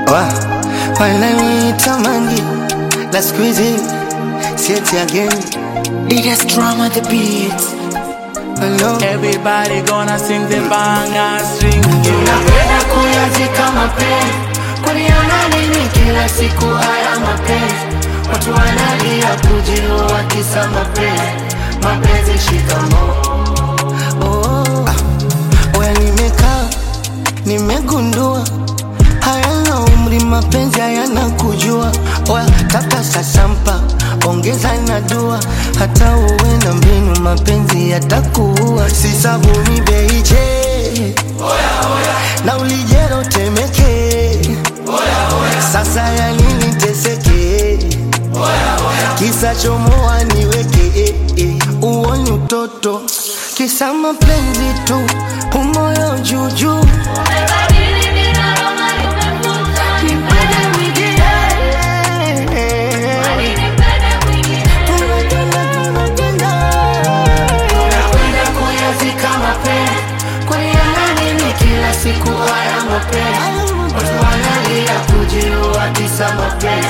Wa, wananitamani la siku hizi sieti again Biggest drama the beat. Hello. Everybody gonna sing the banger string. Napenda kuyazika mapenzi, kuliona nini kila siku haya mapenzi? Watu wanalia kujiua kisa mapenzi, mapenzi shikamoo. Oh, ah, oya nimekaa nimegundua hayana umri mapenzi hayana kujua oya kaka sasampa ongeza na dua hata uwe na mbinu mapenzi yatakuua si sabuni beiche na ulijero temeke sasa ya nini teseke kisa chomoa niweke eh, eh. uoni utoto kisa mapenzi tu umoyo juujuu Nipende mwingine. Tunapenda, tunapenda. Napenda kuyazika mapenzi, kuliona nini kila siku haya mapenzi? Watu wanalia kujiua kisa mapenzi,